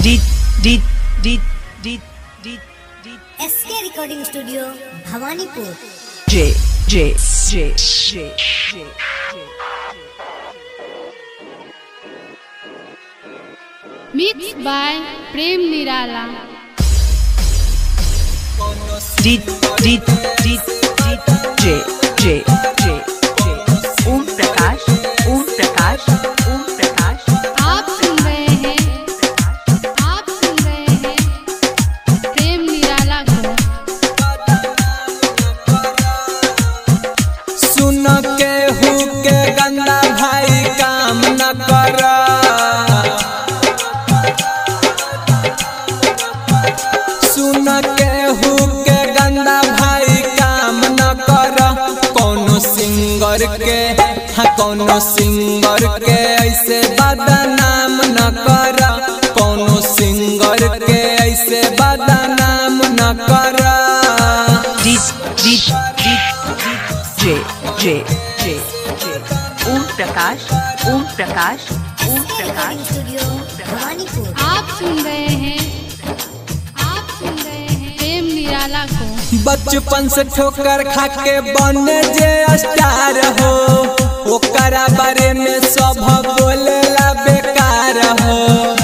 D D D D D D SK recording studio Bhawanipur J J J J J J mix by Prem Nirala D D D D J J J J Om Prakash Om Prakash Om Prakash आप सुन रहे हैं आप सुन रहे हैं प्रेम निराला को सुन के हु के गंदा भाई काम न कर सुन के हु के गंदा भाई काम न कर कोनो सिंगर के हाँ कोनो सिंगर के ऐसे बदनाम न कर कोनो सिंगर के ऐसे बदनाम न कर D D D D J J J J Om Prakash Om Prakash Om SK recording Prakash studio Bhawanipur आप सुन रहे हैं आप सुन रहे हैं प्रेम निराला को बचपन से ठोकर खा के बने जे स्टार हो ओकरा बारे में सब बोलेला बेकार हो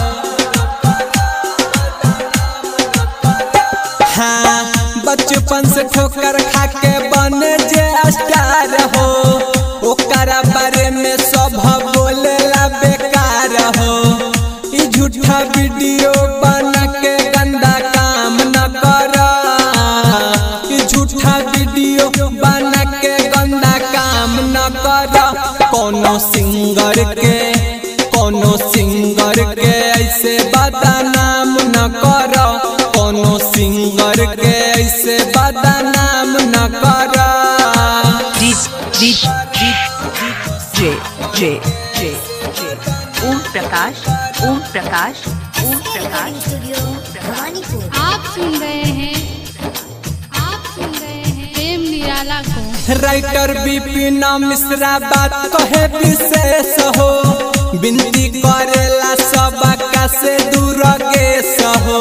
हाँ बचपन से ठोकर खा के बने जे स्टार हो ओकरा बारे में सब बोलेला बेकार हो ई झूठा वीडियो बना के गंदा काम न कर ई झूठा वीडियो बना के गंदा काम न कर कोनो सिंगर के कोनो सिंगर के ऐसे बदनाम न कर कोनो सिंगर के ऐसे बदनाम न कर D D D D J J J J Om Prakash Om Prakash Om SK recording Prakash studio Bhawanipur आप सुन रहे हैं आप सुन रहे हैं प्रेम निराला को राइटर बिपिन मिश्रा बात कहे विशेष हो विनती करेला सब से दूर गेस हो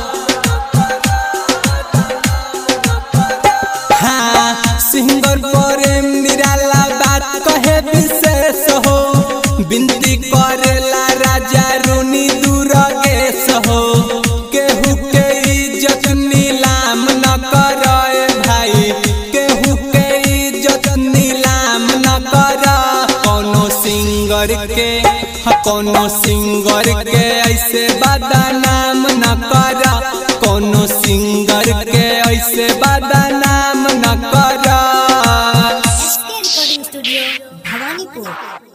हाँ सिंगर प्रेम निराला बात कहे विशेष हो विनती करेला राजा रूनी दूर गेस हो केहू के इज्जत नीलाम न कर भाई केहू के इज्जत नीलाम न कर कोनो सिंगर के हाँ, कोनो सिंगर के ऐसे बदनाम न कर कोनो सिंगर के ऐसे बदनाम न कर एसके रिकॉर्डिंग स्टूडियो भवानीपुर